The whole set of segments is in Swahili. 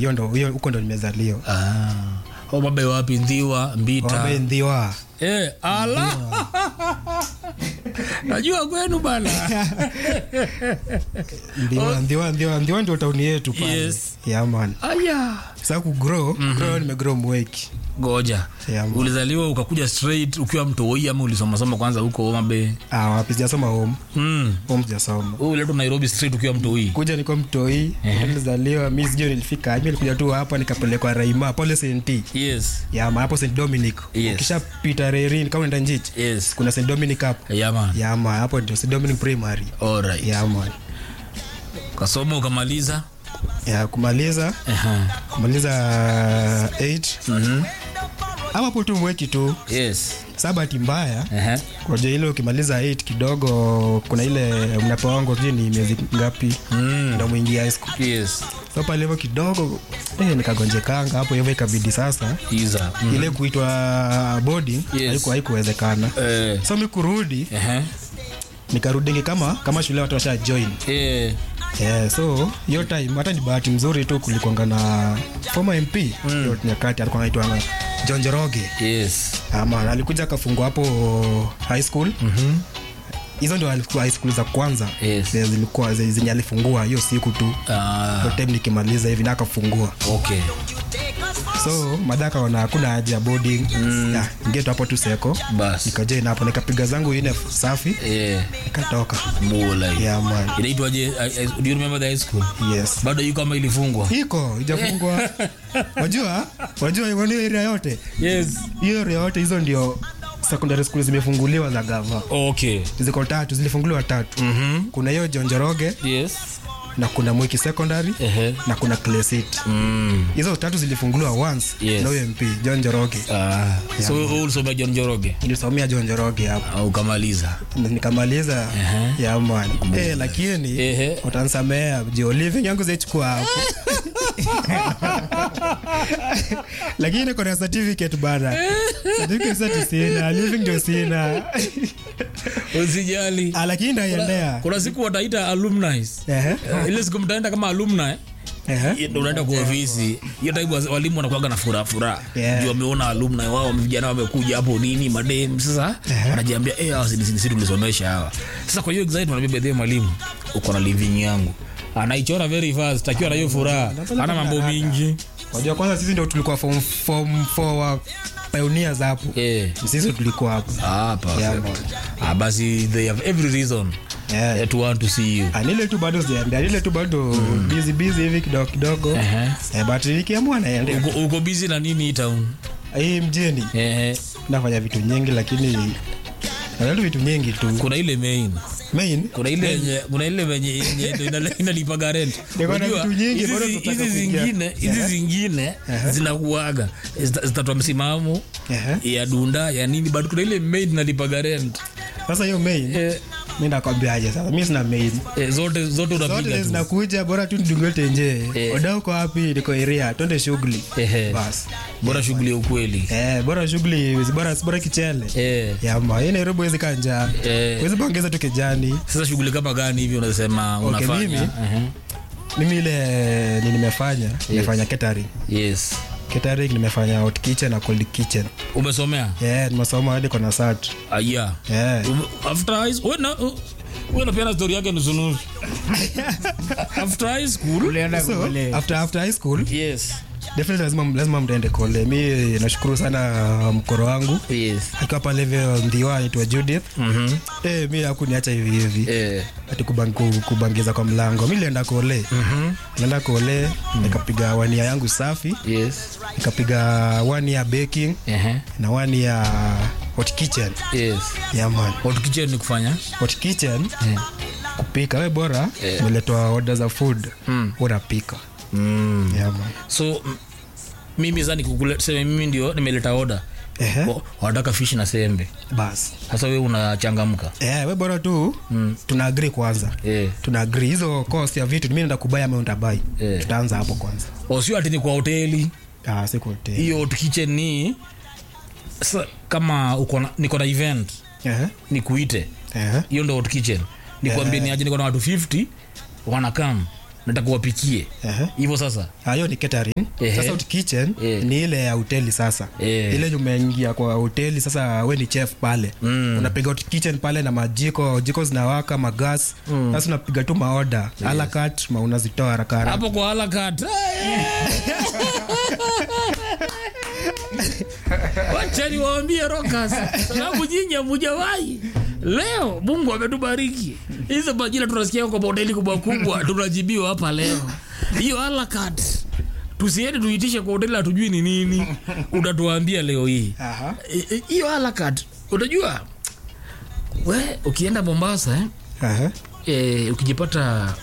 hiyo ndo hiyo huko ndo nimezaliwa ah. Omabe wapi ndhiwa mbita Wabe ndhiwa eh, ala najua kwenu bana ndhiwa ndhiwa ndhiwa ndhiwa ndio tauni yetu pale Yes. yeah man aya sasa kugrow grow nimegrow mweki goja Yeah, man. ulizaliwa ukakuja straight ukiwa mtoi ama ulisomasoma kwanza huko Omabe ah wapi sijasoma home mm. home sijasoma uletwa Nairobi straight ukiwa mtoi kuja niko mtoi nilizaliwa mi sijui nilifika mi nilikuja tu hapa nikapelekwa raima pole senti yes yama hapo st dominic Yes. ukishapita rerin kama unaenda njich yes kuna st dominic hapo yaman yama hapo ndio st dominic primary alright yama kasoma ukamaliza ya kumaliza Aha. kumaliza 8 Mhm. ama hapo tu mweki tu yes sa bahati mbaya Aha. koja ile ukimaliza 8 kidogo kuna ile mnapewango sijui ni miezi ngapi Mm. ndo mwingia high school yes so pale hivyo kidogo eh, nikagonjekanga hapo hivyo ikabidi sasa iza mm. ile kuitwa boarding Yes. haiku haikuwezekana eh. so mi kurudi Aha. nikarudingi kama kama shule watu washa join eh. yeah, so hiyo time hata ni bahati mzuri tu kulikwanga na former mp hiyo nyakati alikuwa naitwanga john joroge yes ama alikuja akafungua hapo high school hizo ndio alikuwa high school za kwanza Yes. Zenye zilikuwa zenye zenye alifungua hiyo siku tu ah. Hiyo time nikimaliza hivi na akafungua okay so madha akaona hakuna haja ya boarding mm. ngetu hapo tu seko bas nikajoin hapo nikapiga zangu ine safi eh. nikatoka mula yeah, man. inaitwaje I- I- do you remember the high school yes bado yu kama ilifungwa iko ijafungwa wajua wajua hiyo area yote yes hiyo area yote hizo ndio secondary school zimefunguliwa za gava okay ziko tatu zilifunguliwa tatu mm-hmm. kuna hiyo jonjoroge yes na kuna mwiki secondary Ehe. na kuna clesit mm. hizo tatu zilifunguliwa once Yes. na huyo mp john joroge ah. so wewe ulisomea john joroge nilisomea john joroge hapo au ukamaliza Na nikamaliza Ehe. ya man eh, lakini Ehe. utansamea jo living yangu zaichukua hapo lakini kona certificate bana certificate sasa sina living ndio sina usijali Ah, lakini ndaiendea kuna siku wataita alumni Ehe, Eh, ile siku mtaenda kama alumni ehe. ndo unaenda kwa ofisi hiyo time waz- walimu wanakuaga na furaha furaha Yeah. juu wameona alumni wao vijana wamekuja hapo nini madem sasa wanajiambia eh hawa sisi sisi tulisomesha hawa sasa kwa hiyo excitement wanaambia bedhe mwalimu uko na living yangu anaichora very fast akiwa na hiyo furaha ana mambo mingi wajua kwanza sisi ndio tulikuwa form, form four wa pioneers hapo eh sisi tulikuwa hapo ah Yeah, perfect ah basi they have every reason Yeah. eh, to want to see you Ah, nile tu bado sijaendea nile tu bado busy busy hivi kidogo kidogo Ehe. eh, but nikiamua naendea uko, uko busy na nini hii town hii mjini eh nafanya vitu nyingi lakini nafanya tu vitu nyingi tu kuna ile main main kuna ile yenye kuna ile venye yenye ndo ina- inalipaga rent Niko na Unajua, vitu nyingi, hizi bado zi- tunataka hizi kuingia. zingine hizi zingine zinakuaga zita- zitatoa msimamo Ehe. ya dunda ya nini but kuna ile maid inalipaga rent sasa hiyo main eh, mi nakwambiaje sasa mi sina main eh, zote zote zote unapiga tu zinakuja bora tu ndungote nje Eh. oda uko wapi niko area twende shughuli Ehe. bas bora shughuli ya ukweli eh, bora shughuli bora bora kichele eh, yama hii nairobi wezi kanja Eh. wezi bongeza tu kijani sasa shughuli kama gani hivi unasema Okay, unafanya mimi? Ehe. mimi ile ni nimefanya nimefanya catering yes catering nimefanya hot kitchen na cold kitchen umesomea yeah, nimesoma hadi kona sat aya yeah. after high school na wewe unapeana story yake nusu nusu after high school ulienda so kule after, after high school yes definitely lazima, lazima mtaende kole mi nashukuru sana mkoro wangu yes akiwa pale hivyo ndiwa anaitwa judith mhm eh, mi hakuniacha hivi hivi eh ati kubang, ku- kubangiza kwa mlango mi nilienda kole mhm nilienda kole nikapiga wania yangu safi yes nikapiga one year baking ehe na one year hot kitchen yes yeah, man. hot kitchen ni kufanya hot kitchen eh kupika we bora Eh. umeletwa oda za food Mm. unapika mm. yeah, man. so m- mimi sasa nikukule sema mimi ndio nimeleta oda Ehe, Wa- wanataka fish na sembe bas sasa wewe unachangamka eh, we bora tu Mm. tuna agree kwanza eh tuna agree hizo cost ya vitu mi naenda kubaya ama utabai Eh. tutaanza hapo kwanza osio ati ni kwa hoteli ah, siku hotel. hiyo hot kitchen ni sa, kama uko na niko na event Ehe, nikuite ehe. hiyo ndo hot kitchen nikwambie ni aje niko na watu 50 wanakam nataka wapikie Ehe. hivyo sasa Ah, hiyo ni catering Ehe. sasa out kitchen Eh. ni ile ya hoteli sasa Eh. ile umeingia kwa hoteli sasa we ni chef pale Mm. unapiga out kitchen pale na majiko jiko zinawaka magas sasa unapiga tu maoda yes. alakat ma unazitoa haraka haraka hapo kwa halakat wachani waambie rokas sababu nyinyi hamujawai leo mungu ametubariki hizo majina tunasikia kwa mahoteli kubwa kubwa tunajibiwa hapa leo hiyo halakat tusiende tuitishe kwa hoteli hatujui ni nini utatuambia leo hii Aha. I- i- hiyo halakat unajua we ukienda mombasa eh? Aha. e, ukijipata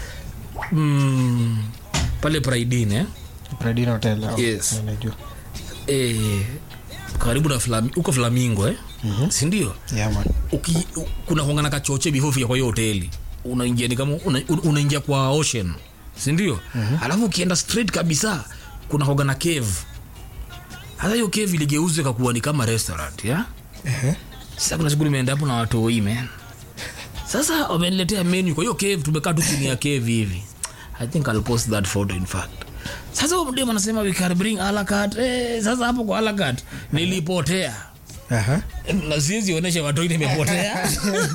mm, pale praidini eh? Pradina Hotel, oh, Yes. najua. e, karibu na Flami, uko flamingo eh? mm-hmm. sindio Yeah, man. Uki- u- kuna kuangana kachoche before ufika kwa hiyo hoteli unaingia ni kama una, un- unaingia kwa ocean sindio mm-hmm. alafu ukienda straight kabisa kuna kuangana cave hata hiyo cave iligeuzwa kakuwa ni kama restaurant ya Ehe. sasa kuna siku nimeenda hapo na watoi man sasa wameniletea menu kwa hiyo cave tumekaa tu chini ya cave hivi i think I'll post that photo in fact sasa huyo mdemu anasema we can bring alakat eh, sasa hapo kwa alakat nilipotea Aha. na siwezi onyesha watoi nimepotea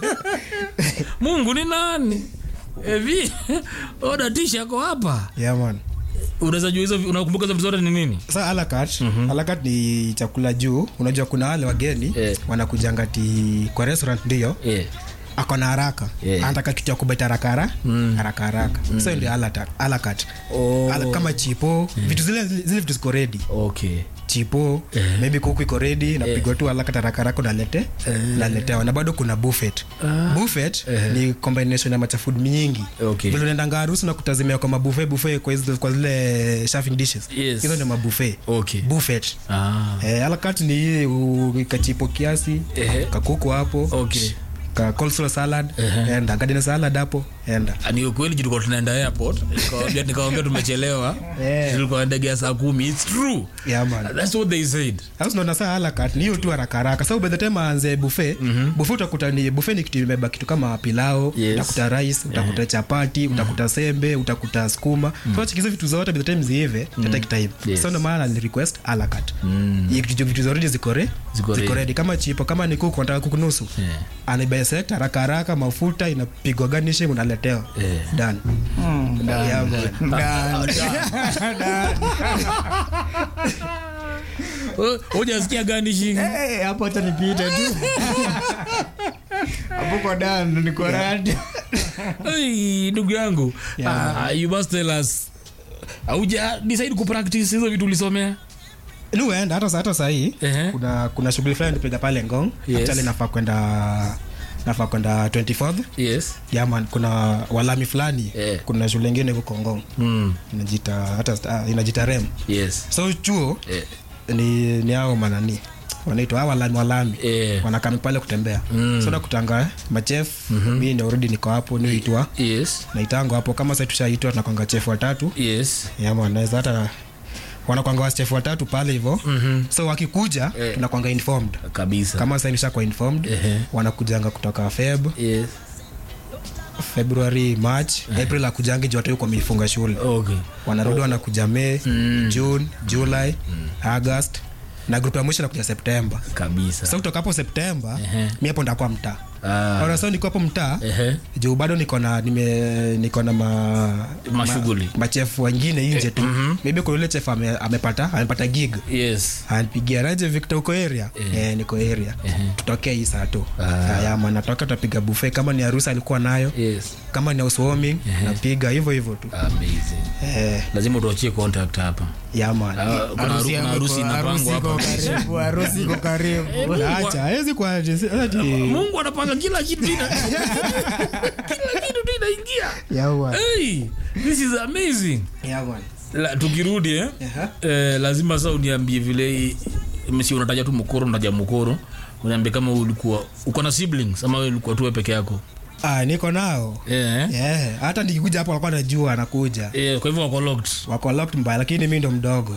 mungu ni nani hivi oda tisha ko hapa Yeah, man. unaweza jua hizo unakumbuka hizo vitu zote ni nini Sasa alakat alakat ni chakula juu unajua kuna wale wageni Eh. wanakujanga ti kwa restaurant ndio yeah. ako na haraka Yeah. anataka kitu ya kubeta haraka haraka haraka haraka so ndio alata- alakat Oh. Ala- kama chipo vitu zile zile vitu ziko redi okay chipo maybe kuku iko redi napigwa tu alakat haraka haraka nalete naletewa na bado kuna buffet buffet ni combination ya machafood nyingi Okay. vile unaendanga harusi na kutazimia kwa mabuffet buffet kwa zile, kwa zile serving dishes Yes. hizo ndio mabuffet okay buffet ah. eh, alakat ni hii u- kachipo kiasi Ehe. kakuku hapo okay ka coleslaw salad enda garden salad hapo enda ni ukweli juu tulikuwa tunaenda airport nikawambia nikawambia tumechelewa Yeah. tulikuwa ndege ya saa kumi its true yeah, man. that's what they said Sasa unaona saa alakat ni hiyo tu haraka haraka. Sasa by the time aanze buffet, buffet utakuta ni buffet ni kitu imebeba kitu kama pilao, Yes. utakuta rice, utakuta chapati, utakuta sembe, utakuta sukuma. So chikizo vitu zote by the time ziive, mm take time. Yes. So ndio maana ni request alakat. Mm. Vitu vitu zote ziko re, Ziko ziko ready. ready kama chipo, kama ni kuku unataka kuku nusu. Yeah. Anaibesect haraka haraka mafuta inapigwa garnishing unaletewa. Yeah. Done. Yeah, man. hujasikia gani shingi Eh, hapo hata nipite tu. Hapo kwa dan niko radi. Hey, ndugu yangu Yeah, Ah, you must tell us auja decide kupractice hizo vitu ulisomea luenda hata hata sahii Ehe. kuna kuna shughuli fulani nipiga pale ngong Yes. actually nafaa kwenda nafaa kwenda 24th yes yaman kuna walami fulani Eh. kuna shule ingine huko ngong mm. inajita hata ah, inajita rem yes so chuo eh. ni ni hao manani wanaitwa hao walami walami Eh. wanakami pale kutembea so nakutanga machef mi ndio already niko hapo niitwa yes naitango hapo kama sasa tushaitwa tunakwanga chef watatu yes yama naweza hata wanakwanga wachef watatu pale hivo mm-hmm. so wakikuja Eh. tunakwanga informed kabisa kama sasa nishakuwa informed Ehe. wanakujanga kutoka feb yes february march april akujangi juu watu kwa mifunga shule okay wanarudi wanakuja may june july august na grupu ya mwisho nakuja septemba kabisa so kutoka hapo septemba Ehe. mi hapo ndakuwa mtaa Ah. Ona, so niko hapo mtaa Ehe. juu bado niko na nime niko na ma Mashughuli. ma, machefu wengine nje tu maybe kuna yule chef ame, amepata amepata gig yes anipigia raje Victor uko area eh, niko area tutokee hii saa tu haya maana natoka tutapiga buffet kama ni harusi alikuwa nayo yes kama ni housewarming napiga hivyo hivyo tu amazing eh, lazima utuachie contact hapa ya man Ah, kuna haru- kuna harusi inapangwa hapa harusi iko karibu acha hawezi kwa ati mungu anapanga kila kitu ina kila kitu tu inaingia yawa hey, this is amazing ya man La, tukirudi eh? Aha. eh, lazima sa uniambie vile msi unataja tu mkoro unataja mkoro uniambie kama ulikuwa uko na siblings ama wewe ulikuwa tu wewe peke yako ah niko nao eh? yeah. hata nikikuja hapo walikuwa najua anakuja Eh, kwa hivyo wako locked wako locked mbaya lakini mi ndo mdogo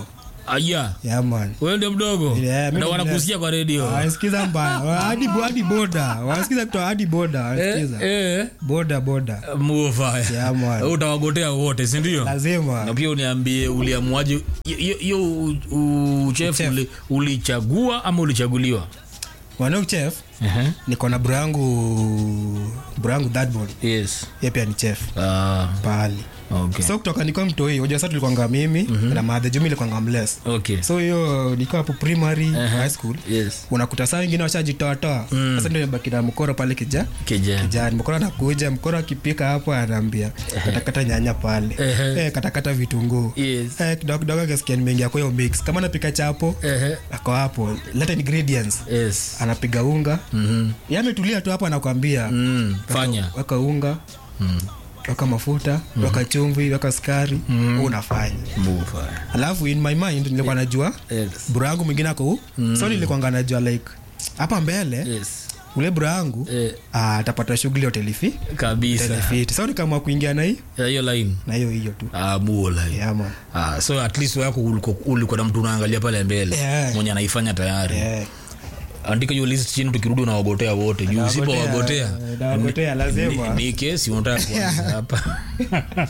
aya yeah, man wewe ndio mdogo Yeah, mimi na ndio wanakusikia kwa redio wanasikiza mbaya Wa- hadi hadi boda wanasikiza kutoa hadi boda eh, wanasikiza eh, boda boda mufaya Yeah, man. utawagotea wote sindio na lazima pia uniambie uliamuaje hiyo- hiyo u- u- uchef Uchef. uli- ulichagua ama ulichaguliwa wanao chef niko na bro yangu bro yangu that boy yes ye pia ni chef Ah, pahali okay. so kutoka nikuwa mtoi unajua sasa tulikwanga mimi na madhe jumi ilikuwanga mles okay. so hiyo nikiwa hapo primary high school yes unakuta saa wengine washajitoatoa sasa ndio imebaki na mkoro pale kija kijana kijani mkoro anakuja mkoro akipika hapo anaambia katakata nyanya pale Ehe. eh, katakata vitunguu yes eh, kidogo kidogo akasikia nimeingia kwa hiyo mix kama napika chapo Ehe. ako hapo leta ingredients yes anapiga unga mm-hmm. yametulia tu hapo anakwambia mm. fanya weka unga mm. weka mafuta weka chumvi weka sukari unafanya Mufaya. alafu in my mind nilikuwa najua yes bro yangu mwingine ako huu so nilikuwanga najua like hapa mbele yes ule bro yangu eh, ah, atapata shughuli hotelifiti kabisa so nikaamua kuingia na hii Ya, hiyo line na hiyo hiyo tu ah, muo line yeah, man. Ah, so at least wako ulikuwa ulikuwa na mtu unaangalia pale mbele Yeah. mwenye anaifanya tayari Yeah. andika hiyo list chini tukirudi unawagotea wote juu usipowagotea Eh, nawagotea lazima ni kesi unataka kuanza hapa